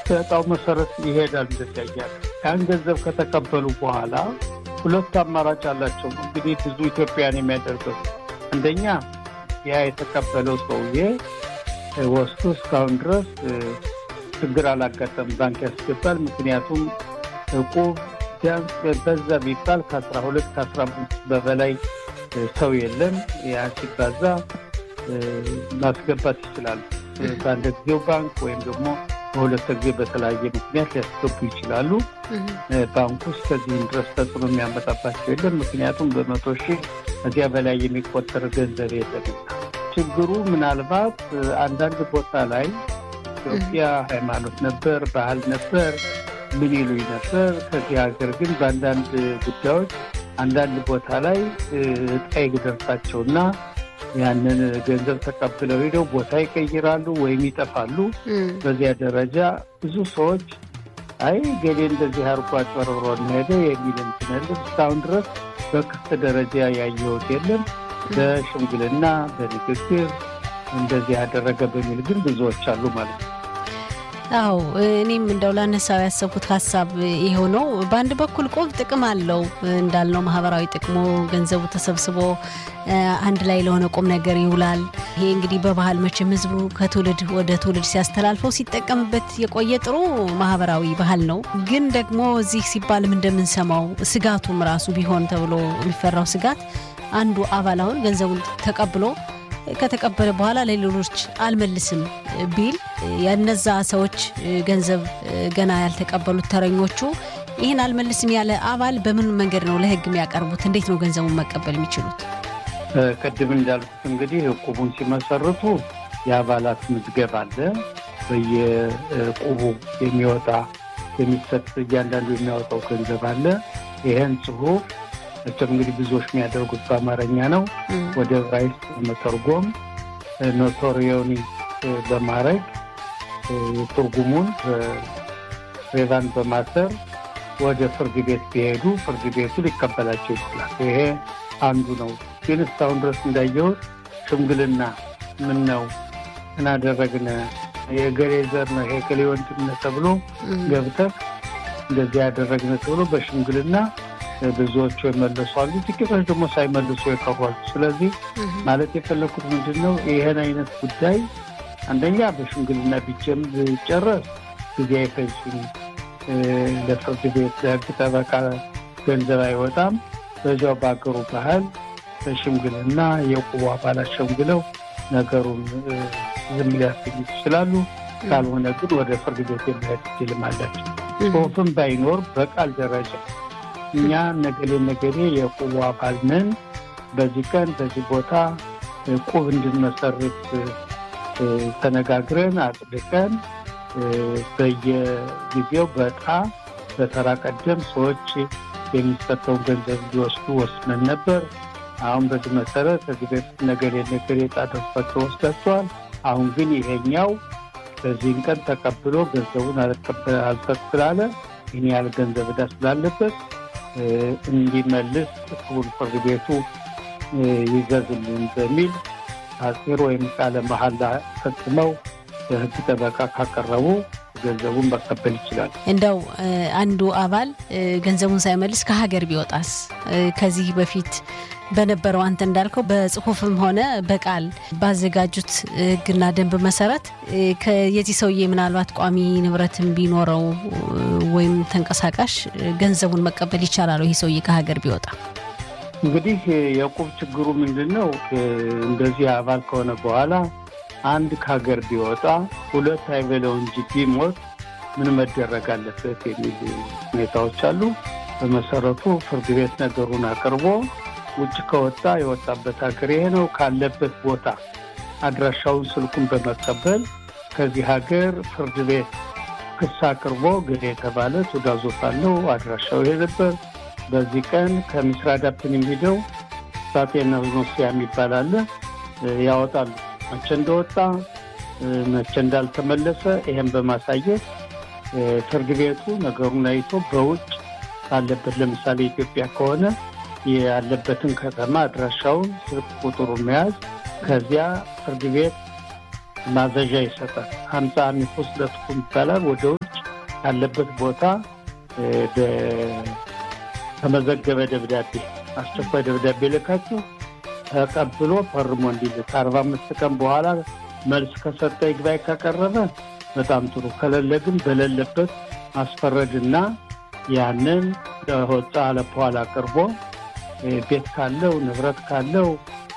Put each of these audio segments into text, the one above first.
በዕጣው መሰረት ይሄዳል። እንደዚያ እያለ ያን ገንዘብ ከተቀበሉ በኋላ ሁለት አማራጭ አላቸው። እንግዲህ ብዙ ኢትዮጵያን የሚያደርገው አንደኛ ያ የተቀበለው ሰውዬ ወስዶ እስካሁን ድረስ ችግር አላጋጠም ባንክ ያስገባል። ምክንያቱም እቁብ ቢያንስ በዛ ቢባል ከአስራ ሁለት ከአስራ አምስት በበላይ ሰው የለም። ያ ሲባዛ ማስገባት ይችላሉ። በአንድ ጊዜው ባንክ ወይም ደግሞ በሁለት ጊዜ በተለያየ ምክንያት ሊያስገቡ ይችላሉ። ባንኩ ውስጥ ከዚህም ድረስ ተጽዕኖ የሚያመጣባቸው የለም። ምክንያቱም በመቶ ሺህ እዚያ በላይ የሚቆጠር ገንዘብ የለም። ችግሩ ምናልባት አንዳንድ ቦታ ላይ ኢትዮጵያ ሃይማኖት ነበር፣ ባህል ነበር፣ ምን ይሉኝ ነበር። ከዚህ ሀገር ግን በአንዳንድ ጉዳዮች አንዳንድ ቦታ ላይ እጣ ይደርሳቸውና ያንን ገንዘብ ተቀብለው ሄደው ቦታ ይቀይራሉ ወይም ይጠፋሉ። በዚያ ደረጃ ብዙ ሰዎች አይ ገሌ እንደዚህ አርጎ አጭበርብሮ ሄደ የሚል እንትን የለም። እስካሁን ድረስ በክስ ደረጃ ያየሁት የለም። በሽምግልና በንግግር እንደዚህ ያደረገ በሚል ግን ብዙዎች አሉ ማለት ነው። አዎ እኔም እንደው ላነሳው ያሰብኩት ሀሳብ ይኸው ነው። በአንድ በኩል ቆብ ጥቅም አለው እንዳልነው ማህበራዊ ጥቅሙ ገንዘቡ ተሰብስቦ አንድ ላይ ለሆነ ቁም ነገር ይውላል። ይሄ እንግዲህ በባህል መቼም ህዝቡ ከትውልድ ወደ ትውልድ ሲያስተላልፈው ሲጠቀምበት የቆየ ጥሩ ማህበራዊ ባህል ነው። ግን ደግሞ እዚህ ሲባልም እንደምንሰማው ስጋቱም ራሱ ቢሆን ተብሎ የሚፈራው ስጋት አንዱ አባል አሁን ገንዘቡን ተቀብሎ ከተቀበለ በኋላ ለሌሎች አልመልስም ቢል የነዛ ሰዎች ገንዘብ ገና ያልተቀበሉት ተረኞቹ ይህን አልመልስም ያለ አባል በምን መንገድ ነው ለህግ የሚያቀርቡት? እንዴት ነው ገንዘቡን መቀበል የሚችሉት? ቅድም እንዳልኩት እንግዲህ እቁቡን ሲመሰርቱ የአባላት ምዝገባ አለ። በየቁቡ የሚወጣ የሚሰጥ እያንዳንዱ የሚያወጣው ገንዘብ አለ። ይህን ጽሁፍ መቼም እንግዲህ ብዙዎች የሚያደርጉት በአማርኛ ነው። ወደ ዕብራይስጥ መተርጎም ኖቶሪዮኒ በማድረግ ትርጉሙን ሬቫን በማሰር ወደ ፍርድ ቤት ቢሄዱ ፍርድ ቤቱ ሊቀበላቸው ይችላል። ይሄ አንዱ ነው። ግን እስካሁን ድረስ እንዳየሁት ሽምግልና ምን ነው እናደረግነ የገሌ ዘር ነው የገሌ ወንድም ተብሎ ገብተህ እንደዚህ ያደረግነ ተብሎ በሽምግልና ብዙዎቹ የመለሱ አሉ፣ ጥቂቶች ደግሞ ሳይመልሱ የቀሯሉ። ስለዚህ ማለት የፈለኩት ምንድን ነው ይህን አይነት ጉዳይ አንደኛ በሽምግልና ቢጀም ቢጨረስ ጊዜ አይፈጅም። ለፍርድ ቤት ለህግ ጠበቃ ገንዘብ አይወጣም። በዚያው በአገሩ ባህል በሽምግልና የቁቡ አባላት ሸምግለው ነገሩን ዝም ሊያስገኙት ይችላሉ። ካልሆነ ግን ወደ ፍርድ ቤት የመሄድ እድልም አላቸው። ጽሁፍም ባይኖር በቃል ደረጃ እኛ ነገሌ ነገሌ የቁቡ አባል ነን፣ በዚህ ቀን በዚህ ቦታ ቁብ እንድንመሰርት ተነጋግረን አጽድቀን በየጊዜው በዕጣ በተራ ቀደም ሰዎች የሚሰጠውን ገንዘብ እንዲወስዱ ወስነን ነበር። አሁን በዚህ መሰረት ከዚህ በፊት ነገሌ ነገሌ ዕጣ ደርሷቸው ወስዳቸዋል። አሁን ግን ይሄኛው በዚህን ቀን ተቀብሎ ገንዘቡን አልሰጥ ስላለ ይህን ያህል ገንዘብ ዕዳ ስላለበት እንዲመልስ ክቡር ፍርድ ቤቱ ይዘዝልን በሚል አጼር ወይም ቃለ መሐላ ፈጽመው የሕግ ጠበቃ ካቀረቡ ገንዘቡን መቀበል ይችላል። እንደው አንዱ አባል ገንዘቡን ሳይመልስ ከሀገር ቢወጣስ? ከዚህ በፊት በነበረው አንተ እንዳልከው በጽሁፍም ሆነ በቃል ባዘጋጁት ሕግና ደንብ መሰረት የዚህ ሰውዬ ምናልባት ቋሚ ንብረትም ቢኖረው ወይም ተንቀሳቃሽ ገንዘቡን መቀበል ይቻላል። ይህ ሰውዬ ከሀገር ቢወጣ እንግዲህ የቁብ ችግሩ ምንድን ነው? እንደዚህ አባል ከሆነ በኋላ አንድ ከሀገር ቢወጣ ሁለት አይበለው እንጂ ቢሞት ምን መደረግ አለበት የሚል ሁኔታዎች አሉ። በመሰረቱ ፍርድ ቤት ነገሩን አቅርቦ ውጭ ከወጣ የወጣበት ሀገር ይሄ ነው ካለበት ቦታ አድራሻውን፣ ስልኩን በመቀበል ከዚህ ሀገር ፍርድ ቤት ክስ አቅርቦ ገሌ የተባለ ትዕዛዞት አለው አድራሻው ይሄ ነበር በዚህ ቀን ከምስራዳፕን የሚሄደው ሳቴና ኖሲያ የሚባል አለ ያወጣሉ። መቼ እንደወጣ መቼ እንዳልተመለሰ ይሄን በማሳየት ፍርድ ቤቱ ነገሩን አይቶ በውጭ ካለበት ለምሳሌ ኢትዮጵያ ከሆነ ያለበትን ከተማ አድራሻውን፣ ስልክ ቁጥሩን መያዝ ከዚያ ፍርድ ቤት ማዘዣ ይሰጣል። ሀምሳ አሚኮስ ለጥቁም ይባላል። ወደ ውጭ ካለበት ቦታ ተመዘገበ ደብዳቤ አስቸኳይ ደብዳቤ ልካችሁ ተቀብሎ ፈርሞ እንዲልክ አርባ አምስት ቀን በኋላ መልስ ከሰጠ ይግባኝ ካቀረበ በጣም ጥሩ። ከሌለ ግን በሌለበት ማስፈረድና ያንን ለወጣ ለበኋላ አቅርቦ ቤት ካለው ንብረት ካለው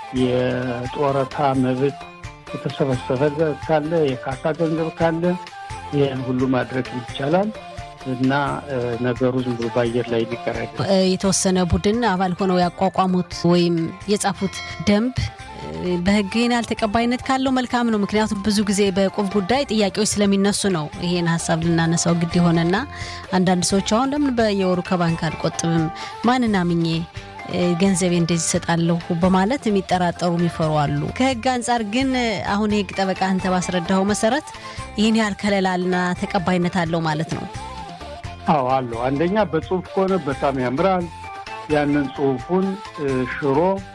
የጡረታ መብት የተሰበሰበ ካለ የካሳ ገንዘብ ካለ ይህን ሁሉ ማድረግ ይቻላል እና ነገሩ ዝም ብሎ በአየር ላይ ሊቀር የተወሰነ ቡድን አባል ሆነው ያቋቋሙት ወይም የጻፉት ደንብ በሕግ ይህን ያህል ተቀባይነት ካለው መልካም ነው። ምክንያቱም ብዙ ጊዜ በቁብ ጉዳይ ጥያቄዎች ስለሚነሱ ነው ይሄን ሀሳብ ልናነሳው ግድ የሆነና አንዳንድ ሰዎች አሁን ለምን በየወሩ ከባንክ አልቆጥብም ማንን አምኜ ገንዘቤ እንደዚህ ይሰጣለሁ በማለት የሚጠራጠሩ የሚፈሩ አሉ። ከህግ አንጻር ግን አሁን የህግ ጠበቃ አንተ ባስረዳኸው መሰረት ይህን ያህል ከለላልና ተቀባይነት አለው ማለት ነው? አዎ አለው። አንደኛ በጽሁፍ ከሆነ በጣም ያምራል። ያንን ጽሁፉን ሽሮ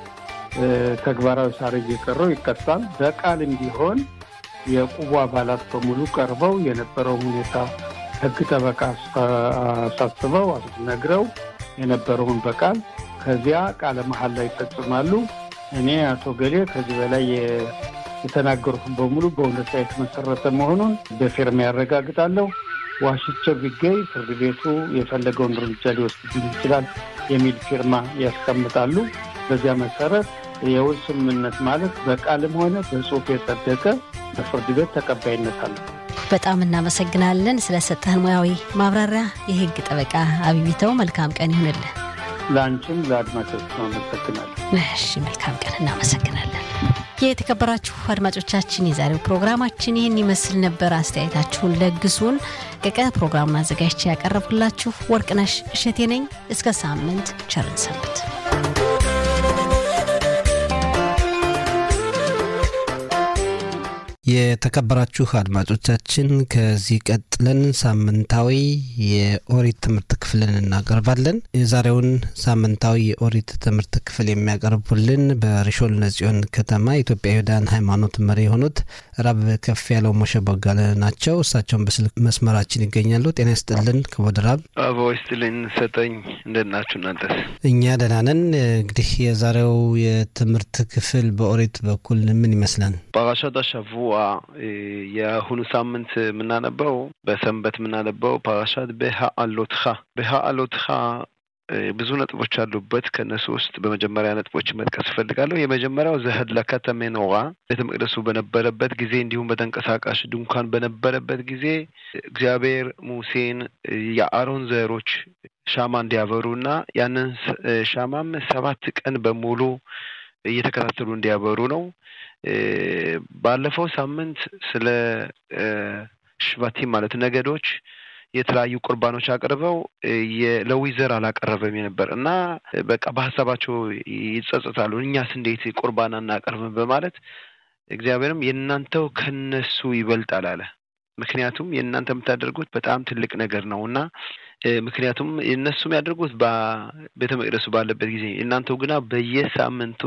ተግባራዊ ሳር እየቀረው ይቀጣል። በቃልም ቢሆን የቁቡ አባላት በሙሉ ቀርበው የነበረው ሁኔታ ህግ ጠበቃ አሳስበው ነግረው የነበረውን በቃል ከዚያ ቃለ መሀል ላይ ይፈጽማሉ። እኔ አቶ ገሌ ከዚህ በላይ የተናገሩትን በሙሉ በእውነት ላይ የተመሰረተ መሆኑን በፊርማ ያረጋግጣለሁ። ዋሽቸው ቢገኝ ፍርድ ቤቱ የፈለገውን እርምጃ ሊወስድብኝ ይችላል የሚል ፊርማ ያስቀምጣሉ። በዚያ መሰረት የውል ስምምነት ማለት በቃልም ሆነ በጽሁፍ የጸደቀ በፍርድ ቤት ተቀባይነት አለ። በጣም እናመሰግናለን ስለሰጠህን ሙያዊ ማብራሪያ። የህግ ጠበቃ አቢቢተው መልካም ቀን ይሁንልን። ለአንቺም ለአድማጮች አመሰግናለሁ። እሺ፣ መልካም ቀን። እናመሰግናለን። የተከበራችሁ አድማጮቻችን የዛሬው ፕሮግራማችን ይህን ይመስል ነበር። አስተያየታችሁን ለግሱን። ቀቀ ፕሮግራሙን አዘጋጅቼ ያቀረብኩላችሁ ወርቅነሽ እሸቴ ነኝ። እስከ ሳምንት ቸርን ሰንብት። የተከበራችሁ አድማጮቻችን ከዚህ ቀጥለን ሳምንታዊ የኦሪት ትምህርት ክፍልን እናቀርባለን። የዛሬውን ሳምንታዊ የኦሪት ትምህርት ክፍል የሚያቀርቡልን በሪሾል ነጽዮን ከተማ የኢትዮጵያ ይሁዳን ሃይማኖት መሪ የሆኑት ራብ ከፍ ያለው ሞሸ ቦጋለ ናቸው። እሳቸውን በስልክ መስመራችን ይገኛሉ። ጤና ይስጥልን ክቡር ራብ። አቦ ይስጥልኝ ሰጠኝ። እንደት ናችሁ እናንተስ? እኛ ደህና ነን። እንግዲህ የዛሬው የትምህርት ክፍል በኦሪት በኩል ምን ይመስላል? ፓራሻት አሸቡአ የአሁኑ ሳምንት የምናነበው በሰንበት የምናነበው ፓራሻት በሃአሎትኻ በሃአሎትኻ ብዙ ነጥቦች አሉበት። ከእነሱ ውስጥ በመጀመሪያ ነጥቦች መጥቀስ እፈልጋለሁ። የመጀመሪያው ዘህድለከ ተሜኖራ ቤተ መቅደሱ በነበረበት ጊዜ እንዲሁም በተንቀሳቃሽ ድንኳን በነበረበት ጊዜ እግዚአብሔር ሙሴን የአሮን ዘሮች ሻማ እንዲያበሩ እና ያንን ሻማም ሰባት ቀን በሙሉ እየተከታተሉ እንዲያበሩ ነው። ባለፈው ሳምንት ስለ ሽባቲም ማለት ነገዶች የተለያዩ ቁርባኖች አቅርበው የሌዊ ዘር አላቀረበም የነበር እና በቃ በሀሳባቸው ይጸጸታሉ። እኛስ እንዴት ቁርባን አናቀርብም በማለት እግዚአብሔርም የእናንተው ከነሱ ይበልጣል አለ። ምክንያቱም የእናንተ የምታደርጉት በጣም ትልቅ ነገር ነው እና ምክንያቱም እነሱ የሚያደርጉት ቤተ መቅደሱ ባለበት ጊዜ እናንተው ግና በየሳምንቱ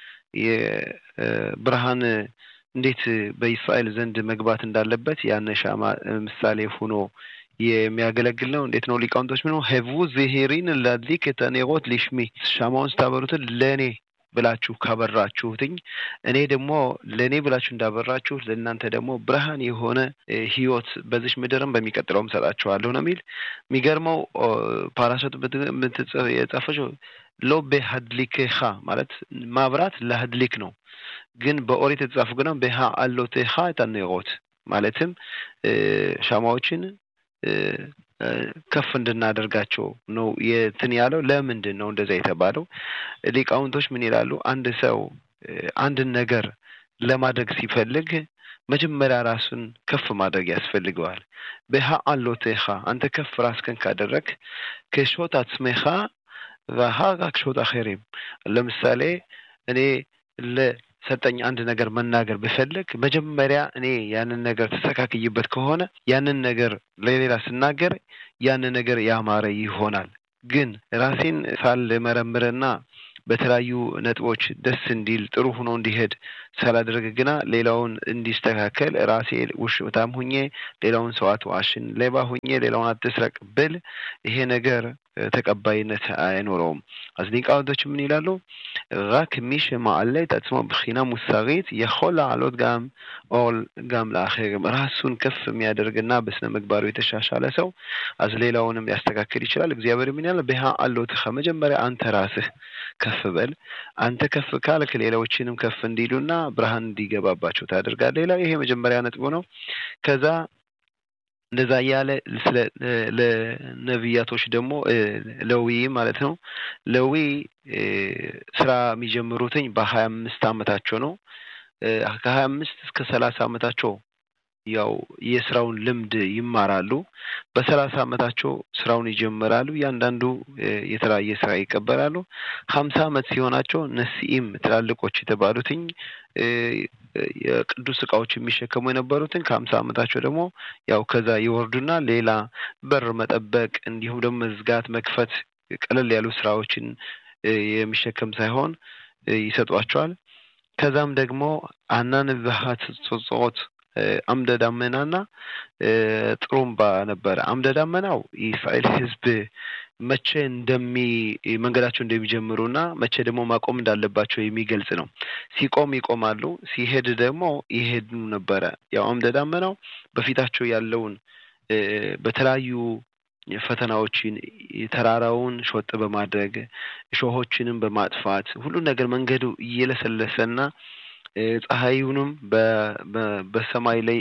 የብርሃን እንዴት በእስራኤል ዘንድ መግባት እንዳለበት ያን ሻማ ምሳሌ ሆኖ የሚያገለግል ነው። እንዴት ነው ሊቃውንቶች ምን ሄቡ ዝሄሪን ላድሊክ ተኔሮት ሊሽሚ ሻማውን ስታበሩትን ለእኔ ብላችሁ ካበራችሁትኝ እኔ ደግሞ ለእኔ ብላችሁ እንዳበራችሁ ለእናንተ ደግሞ ብርሃን የሆነ ሕይወት በዚች ምድርም በሚቀጥለውም ሰጣችኋለሁ ነው የሚል የሚገርመው ፓራሸት የጻፈችው ሎ በሀድሊክኻ ማለት ማብራት ለሀድሊክ ነው። ግን በኦሪት የተጻፉ ግና በሃ አሎቴኻ ታኔሮት ማለትም ሻማዎችን ከፍ እንድናደርጋቸው ነው የትን ያለው። ለምንድን ነው እንደዛ የተባለው? ሊቃውንቶች ምን ይላሉ? አንድ ሰው አንድን ነገር ለማድረግ ሲፈልግ መጀመሪያ ራሱን ከፍ ማድረግ ያስፈልገዋል። በሃ አሎቴኻ አንተ ከፍ ራስከን ካደረግ ከሾት አትስሜኻ ቫሃራክ ሾት አኼሪም ለምሳሌ እኔ ለሰጠኝ አንድ ነገር መናገር ብፈልግ መጀመሪያ እኔ ያንን ነገር ተስተካክይበት ከሆነ ያንን ነገር ለሌላ ስናገር ያንን ነገር ያማረ ይሆናል። ግን ራሴን ሳልመረምርና በተለያዩ ነጥቦች ደስ እንዲል ጥሩ ሆኖ እንዲሄድ ሳላደረግ ግና ሌላውን እንዲስተካከል ራሴ ውሽታም ሁኜ ሌላውን ሰው አትዋሽን፣ ሌባ ሁኜ ሌላውን አትስረቅ ብል ይሄ ነገር ተቀባይነት አይኖረውም። אז ሊቃውንቶች ምን ይላሉ? רק מי שמעלה את עצמו מבחינה מוסרית יכול לעלות גם ኦል ጋም ለአኼርም ራሱን ከፍ የሚያደርግና በስነ ምግባሩ የተሻሻለ ሰው አዝ ሌላውንም ሊያስተካክል ይችላል። እግዚአብሔር ምን ያለ በሃ አሎትኸ መጀመሪያ አንተ ራስህ ከፍ በል። አንተ ከፍ ካልክ ሌላዎችንም ከፍ እንዲሉና ብርሃን እንዲገባባቸው ታደርጋለህ። ሌላው ይሄ መጀመሪያ ነጥቡ ነው። ከዛ እንደዛ እያለ ስለ ለነቢያቶች ደግሞ ለዊ ማለት ነው። ለዊ ስራ የሚጀምሩትኝ በሀያ አምስት አመታቸው ነው። ከሀያ አምስት እስከ ሰላሳ አመታቸው ያው የስራውን ልምድ ይማራሉ። በሰላሳ አመታቸው ስራውን ይጀምራሉ። እያንዳንዱ የተለያየ ስራ ይቀበላሉ። ሀምሳ አመት ሲሆናቸው ነሲኢም ትላልቆች የተባሉትኝ የቅዱስ እቃዎች የሚሸከሙ የነበሩትን ከሀምሳ አመታቸው ደግሞ ያው ከዛ ይወርዱና ሌላ በር መጠበቅ እንዲሁም ደግሞ መዝጋት፣ መክፈት ቀለል ያሉ ስራዎችን የሚሸከም ሳይሆን ይሰጧቸዋል። ከዛም ደግሞ አናንብሃት ጾጾት አምደ ዳመናና ጥሩምባ ነበረ። አምደ ዳመናው የእስራኤል ሕዝብ መቼ እንደሚ መንገዳቸው እንደሚጀምሩና መቼ ደግሞ ማቆም እንዳለባቸው የሚገልጽ ነው። ሲቆም ይቆማሉ፣ ሲሄድ ደግሞ ይሄዱ ነበረ። ያው አምደ ዳመናው በፊታቸው ያለውን በተለያዩ ፈተናዎችን ተራራውን ሾጥ በማድረግ እሾሆችንም በማጥፋት ሁሉን ነገር መንገዱ እየለሰለሰና ፀሐዩንም በሰማይ ላይ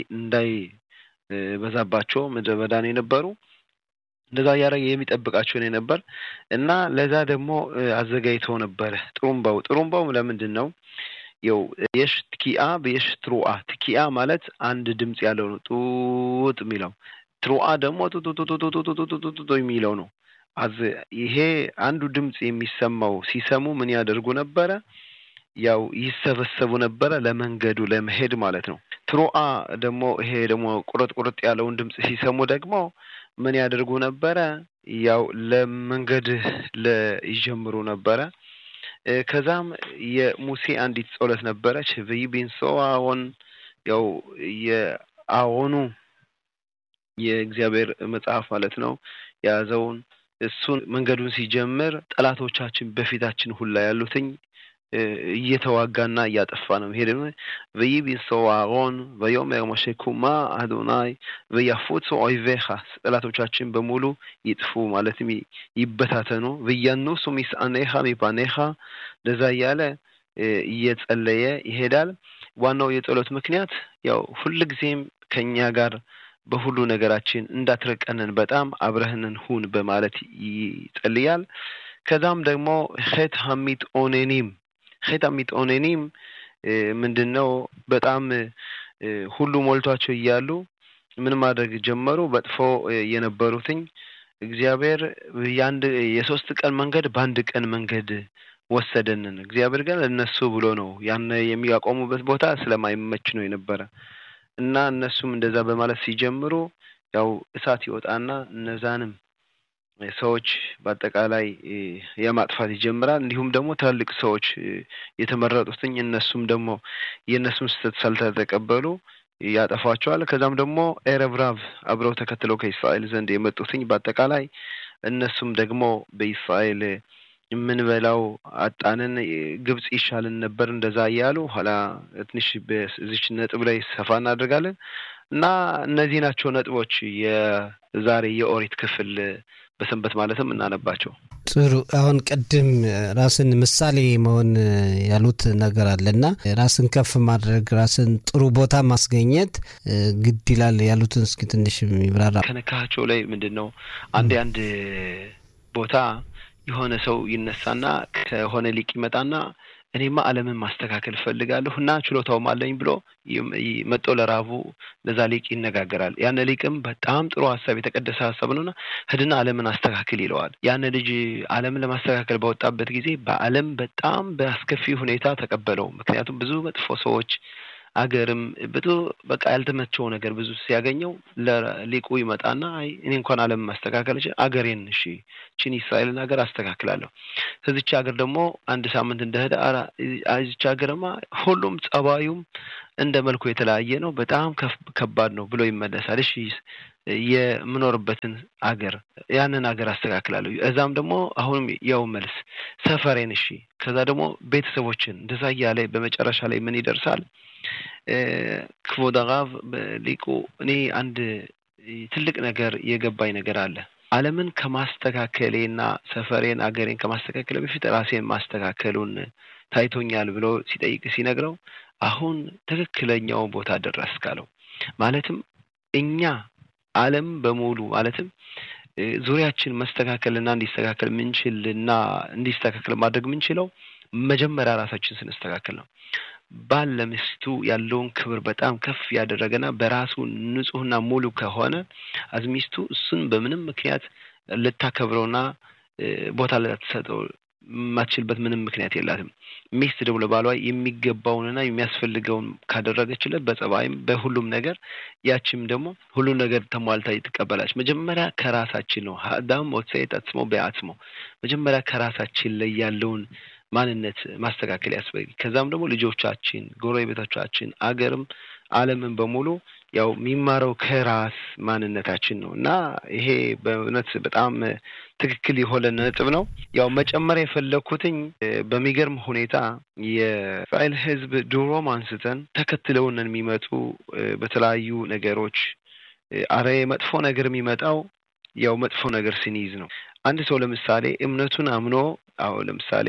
እንዳይበዛባቸው ምድረ በዳን የነበሩ እንደዛ እያደረገ የሚጠብቃቸው ነው የነበር እና ለዛ ደግሞ አዘጋጅተው ነበረ። ጥሩምባው ጥሩምባው ለምንድን ነው? ያው የሽ ትኪአ በየሽ ትሩአ ትኪአ ማለት አንድ ድምፅ ያለው ነው ጡጥ የሚለው ትሩአ ደግሞ ጡጡጡጡጡጡጡጡ የሚለው ነው። አዝ ይሄ አንዱ ድምፅ የሚሰማው ሲሰሙ ምን ያደርጉ ነበረ? ያው ይሰበሰቡ ነበረ ለመንገዱ ለመሄድ ማለት ነው። ትሩአ ደግሞ ይሄ ደግሞ ቁርጥ ቁርጥ ያለውን ድምፅ ሲሰሙ ደግሞ ምን ያደርጉ ነበረ? ያው ለመንገድ ይጀምሩ ነበረ። ከዛም የሙሴ አንዲት ጸሎት ነበረች። ብይ ቢንሶ አዎን ያው የአዎኑ የእግዚአብሔር መጽሐፍ ማለት ነው የያዘውን እሱን መንገዱን ሲጀምር ጠላቶቻችን በፊታችን ሁላ ያሉትኝ እየተዋጋና እያጠፋ ነው ሄደ ወይቢሶ አሮን ወዮሜር ሞሼ ኩማ አዶናይ ወያፉጹ ኦይቬኻ ጠላቶቻችን በሙሉ ይጥፉ ማለትም ይበታተኑ ወያኑሱ ሚስአኔኻ ሚፓኔኻ እንደዛ እያለ እየጸለየ ይሄዳል። ዋናው የጸሎት ምክንያት ያው ሁልጊዜም ከኛ ጋር በሁሉ ነገራችን እንዳትርቀንን በጣም አብረህንን ሁን በማለት ይጸልያል። ከዛም ደግሞ ሄት ሀሚት ኦኔኒም ሄት ሀሚት ኦኔኒም ምንድን ነው? በጣም ሁሉ ሞልቷቸው እያሉ ምን ማድረግ ጀመሩ? በጥፎ የነበሩትኝ እግዚአብሔር የአንድ የሶስት ቀን መንገድ በአንድ ቀን መንገድ ወሰደንን። እግዚአብሔር ግን እነሱ ብሎ ነው ያን የሚያቆሙበት ቦታ ስለማይመች ነው የነበረ እና እነሱም እንደዛ በማለት ሲጀምሩ ያው እሳት ይወጣና እነዛንም ሰዎች በአጠቃላይ የማጥፋት ይጀምራል። እንዲሁም ደግሞ ትላልቅ ሰዎች የተመረጡትኝ እነሱም ደግሞ የእነሱን ስህተት ሳልተቀበሉ ያጠፏቸዋል። ከዛም ደግሞ ኤረብራብ አብረው ተከትለው ከእስራኤል ዘንድ የመጡትኝ በአጠቃላይ እነሱም ደግሞ በእስራኤል የምንበላው አጣንን፣ ግብጽ ይሻልን ነበር እንደዛ እያሉ ኋላ ትንሽ በዚች ነጥብ ላይ ሰፋ እናደርጋለን እና እነዚህ ናቸው ነጥቦች የዛሬ የኦሪት ክፍል በሰንበት ማለትም እናነባቸው። ጥሩ። አሁን ቅድም ራስን ምሳሌ መሆን ያሉት ነገር አለና ራስን ከፍ ማድረግ ራስን ጥሩ ቦታ ማስገኘት ግድ ይላል ያሉትን እስኪ ትንሽ ይብራራ። ከነካቸው ላይ ምንድን ነው አንድ አንድ ቦታ የሆነ ሰው ይነሳና ከሆነ ሊቅ ይመጣና እኔማ ዓለምን ማስተካከል እፈልጋለሁ እና ችሎታውም አለኝ ብሎ መጦ ለራቡ ለዛ ሊቅ ይነጋገራል። ያን ሊቅም በጣም ጥሩ ሀሳብ የተቀደሰ ሀሳብ ነውና ሂድና ዓለምን አስተካክል ይለዋል። ያን ልጅ ዓለምን ለማስተካከል በወጣበት ጊዜ በዓለም በጣም በአስከፊ ሁኔታ ተቀበለው። ምክንያቱም ብዙ መጥፎ ሰዎች አገርም ብዙ በቃ ያልተመቸው ነገር ብዙ ሲያገኘው ለሊቁ ይመጣና አይ እኔ እንኳን ዓለም ማስተካከል እችል አገሬን እሺ ችን እስራኤልን ሀገር አስተካክላለሁ። ከዚች ሀገር ደግሞ አንድ ሳምንት እንደሄደ እዚች ሀገርማ ሁሉም ጸባዩም እንደ መልኩ የተለያየ ነው፣ በጣም ከባድ ነው ብሎ ይመለሳል። እሺ የምኖርበትን አገር ያንን ሀገር አስተካክላለሁ። እዛም ደግሞ አሁንም ያው መልስ ሰፈሬን፣ እሺ ከዛ ደግሞ ቤተሰቦችን እንደዛ እያለ በመጨረሻ ላይ ምን ይደርሳል? ክቮድ አራቭ ሊቁ እኔ አንድ ትልቅ ነገር የገባኝ ነገር አለ። ዓለምን ከማስተካከሌና ሰፈሬን አገሬን ከማስተካከል በፊት ራሴን ማስተካከሉን ታይቶኛል ብሎ ሲጠይቅ ሲነግረው አሁን ትክክለኛው ቦታ ደረስክ አለው። ማለትም እኛ ዓለም በሙሉ ማለትም ዙሪያችን መስተካከልና እንዲስተካከል ምንችልና እንዲስተካከል ማድረግ የምንችለው መጀመሪያ ራሳችን ስንስተካከል ነው። ባል ለሚስቱ ያለውን ክብር በጣም ከፍ ያደረገና በራሱ ንጹሕና ሙሉ ከሆነ አዝ ሚስቱ እሱን በምንም ምክንያት ልታከብረውና ቦታ ልትሰጠው የማትችልበት ምንም ምክንያት የላትም። ሚስት ደግሞ ለባሏ የሚገባውንና የሚያስፈልገውን ካደረገችለት በጸባይም በሁሉም ነገር ያችም ደግሞ ሁሉም ነገር ተሟልታ ትቀበላለች። መጀመሪያ ከራሳችን ነው። አዳም ወትሰይት አጽሞ በአጽሞ መጀመሪያ ከራሳችን ላይ ያለውን ማንነት ማስተካከል ያስፈልግ። ከዛም ደግሞ ልጆቻችን፣ ጎረቤቶቻችን፣ አገርም ዓለምን በሙሉ ያው የሚማረው ከራስ ማንነታችን ነው እና ይሄ በእውነት በጣም ትክክል የሆነ ነጥብ ነው። ያው መጨመር የፈለግኩትኝ በሚገርም ሁኔታ የእስራኤል ሕዝብ ድሮም አንስተን ተከትለውን የሚመጡ በተለያዩ ነገሮች አረ መጥፎ ነገር የሚመጣው ያው መጥፎ ነገር ስንይዝ ነው። አንድ ሰው ለምሳሌ እምነቱን አምኖ አዎ ለምሳሌ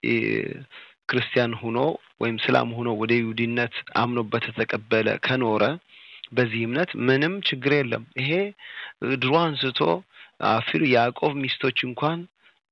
ክርስቲያን ሁኖ ወይም ስላም ሁኖ ወደ ይሁዲነት አምኖበት ተቀበለ ከኖረ በዚህ እምነት ምንም ችግር የለም። ይሄ ድሮ አንስቶ አፊሩ ያዕቆብ ሚስቶች እንኳን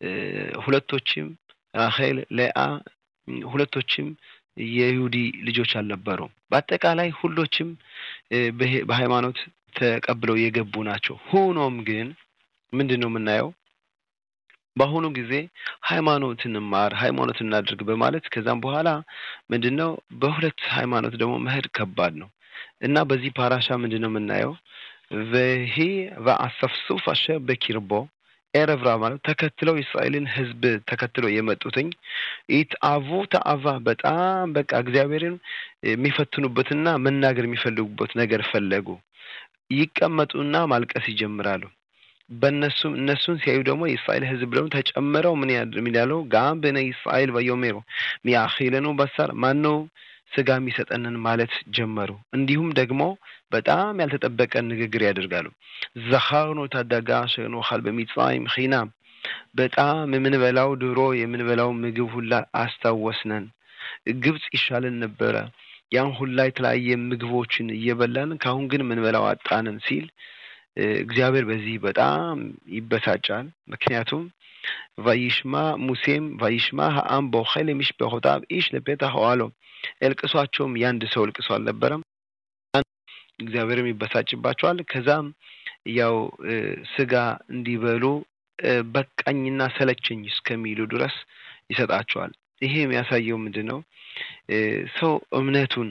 ሁለቶችም ራሄል፣ ለአ ሁለቶችም የይሁዲ ልጆች አልነበሩም። በአጠቃላይ ሁሎችም በሃይማኖት ተቀብለው የገቡ ናቸው። ሆኖም ግን ምንድን ነው የምናየው? በአሁኑ ጊዜ ሃይማኖት እንማር ሃይማኖት እናድርግ በማለት ከዛም በኋላ ምንድን ነው በሁለት ሃይማኖት ደግሞ መሄድ ከባድ ነው እና በዚህ ፓራሻ ምንድን ነው የምናየው? ወሂ ወአሰፍሱፍ አሸር በኪርቦ ኤረብራ ማለት ተከትለው የእስራኤልን ሕዝብ ተከትለው የመጡትኝ ኢትአቡ ተአቫ በጣም በቃ እግዚአብሔርን የሚፈትኑበትና መናገር የሚፈልጉበት ነገር ፈለጉ። ይቀመጡና ማልቀስ ይጀምራሉ። በእነሱም እነሱን ሲያዩ ደግሞ የእስራኤል ህዝብ ደግሞ ተጨምረው ምን ያለው ጋም በነ እስራኤል በዮሜሮ ሚያኺለኑ በሳር ማነው ስጋ የሚሰጠንን ማለት ጀመሩ። እንዲሁም ደግሞ በጣም ያልተጠበቀ ንግግር ያደርጋሉ። ዘኻርኖ ታዳጋ ሸኖኻል በሚጽራይም ኺናም በጣም የምንበላው ድሮ የምንበላው ምግብ ሁላ አስታወስነን። ግብጽ ይሻልን ነበረ። ያን ሁላ የተለያየ ምግቦችን እየበላን ከአሁን ግን የምንበላው አጣንን ሲል እግዚአብሔር በዚህ በጣም ይበሳጫል። ምክንያቱም ቫይሽማ ሙሴም ቫይሽማ ሀአም በኸል የሚሽበሆታብ ኢሽ ለቤታ ኸዋሎ እልቅሷቸውም የአንድ ሰው እልቅሶ አልነበረም። እግዚአብሔርም ይበሳጭባቸዋል። ከዛም ያው ስጋ እንዲበሉ በቃኝና ሰለቸኝ እስከሚሉ ድረስ ይሰጣቸዋል። ይሄ የሚያሳየው ምንድን ነው? ሰው እምነቱን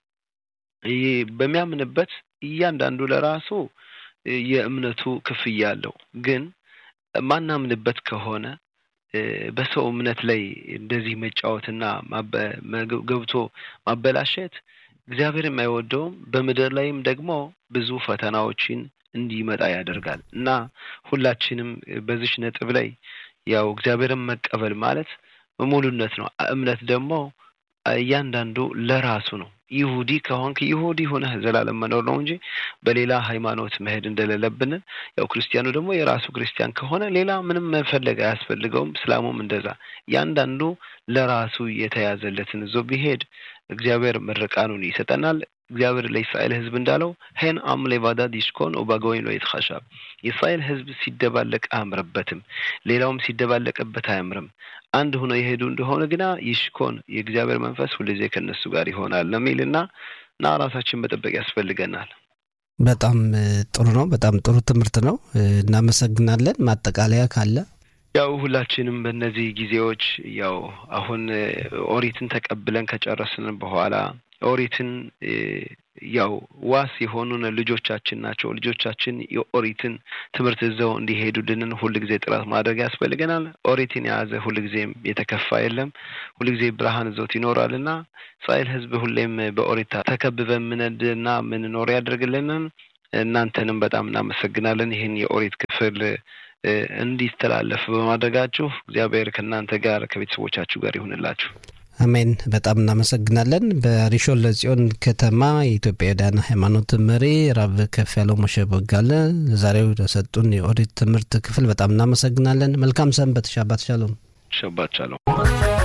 በሚያምንበት እያንዳንዱ ለራሱ የእምነቱ ክፍያ አለው። ግን ማናምንበት ከሆነ በሰው እምነት ላይ እንደዚህ መጫወትና ገብቶ ማበላሸት እግዚአብሔር የማይወደውም በምድር ላይም ደግሞ ብዙ ፈተናዎችን እንዲመጣ ያደርጋል እና ሁላችንም በዚች ነጥብ ላይ ያው እግዚአብሔርን መቀበል ማለት ሙሉነት ነው። እምነት ደግሞ እያንዳንዱ ለራሱ ነው። ይሁዲ ከሆንክ ይሁዲ ሆነህ ዘላለም መኖር ነው እንጂ በሌላ ሃይማኖት መሄድ እንደሌለብን፣ ያው ክርስቲያኑ ደግሞ የራሱ ክርስቲያን ከሆነ ሌላ ምንም መፈለግ አያስፈልገውም። እስላሙም እንደዛ እያንዳንዱ ለራሱ የተያዘለትን ዞ ቢሄድ እግዚአብሔር ምርቃኑን ይሰጠናል። እግዚአብሔር ለእስራኤል ሕዝብ እንዳለው ሄን አም ሌቫዳ ዲሽኮን ኦባጎይን ሎ ይትኸሻብ የእስራኤል ሕዝብ ሲደባለቅ አያምርበትም፣ ሌላውም ሲደባለቅበት አያምርም። አንድ ሆነው የሄዱ እንደሆነ ግና ይሽኮን የእግዚአብሔር መንፈስ ሁልጊዜ ከእነሱ ጋር ይሆናል ለሚልና እና ራሳችን መጠበቅ ያስፈልገናል። በጣም ጥሩ ነው። በጣም ጥሩ ትምህርት ነው። እናመሰግናለን። ማጠቃለያ ካለ ያው ሁላችንም በእነዚህ ጊዜዎች ያው አሁን ኦሪትን ተቀብለን ከጨረስን በኋላ ኦሪትን ያው ዋስ የሆኑን ልጆቻችን ናቸው። ልጆቻችን የኦሪትን ትምህርት ይዘው እንዲሄዱልንን ሁልጊዜ ጥረት ማድረግ ያስፈልገናል። ኦሪትን የያዘ ሁልጊዜም የተከፋ የለም። ሁልጊዜ ብርሃን ይዞት ይኖራልና እስራኤል ሕዝብ ሁሌም በኦሪት ተከብበን ምንድና ምንኖር ያደርግልንን። እናንተንም በጣም እናመሰግናለን። ይህን የኦሪት ክፍል እንዲተላለፍ በማድረጋችሁ እግዚአብሔር ከእናንተ ጋር ከቤተሰቦቻችሁ ጋር ይሁንላችሁ። አሜን። በጣም እናመሰግናለን። በሪሾን ለጽዮን ከተማ የኢትዮጵያውያን ሃይማኖት መሪ ራብ ከፍ ያለው ሞሸ ቦጋለ ዛሬው ለሰጡን የኦሪት ትምህርት ክፍል በጣም እናመሰግናለን። መልካም ሰንበት። ሻባት ሻሎም። ሸባት ሻሎም።